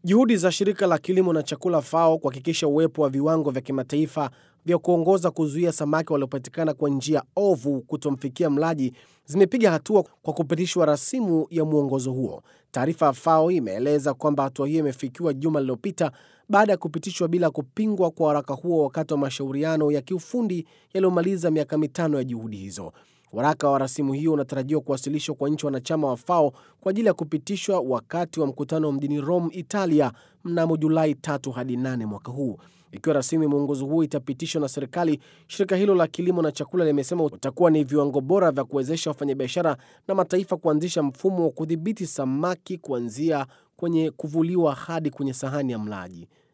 Juhudi za shirika la kilimo na chakula FAO kuhakikisha uwepo wa viwango vya kimataifa vya kuongoza kuzuia samaki waliopatikana kwa njia ovu kutomfikia mlaji zimepiga hatua kwa kupitishwa rasimu ya mwongozo huo. Taarifa ya FAO imeeleza kwamba hatua hiyo imefikiwa juma lililopita baada ya kupitishwa bila kupingwa kwa waraka huo wakati wa mashauriano ya kiufundi yaliyomaliza miaka mitano ya juhudi hizo. Waraka wa rasimu hiyo unatarajiwa kuwasilishwa kwa nchi wanachama wa FAO kwa ajili ya kupitishwa wakati wa mkutano mjini Rome, Italia mnamo Julai tatu hadi nane mwaka huu. Ikiwa rasimu ya mwongozo huo itapitishwa na serikali, shirika hilo la kilimo na chakula limesema utakuwa ni viwango bora vya kuwezesha wafanyabiashara na mataifa kuanzisha mfumo wa kudhibiti samaki kuanzia kwenye kuvuliwa hadi kwenye sahani ya mlaji.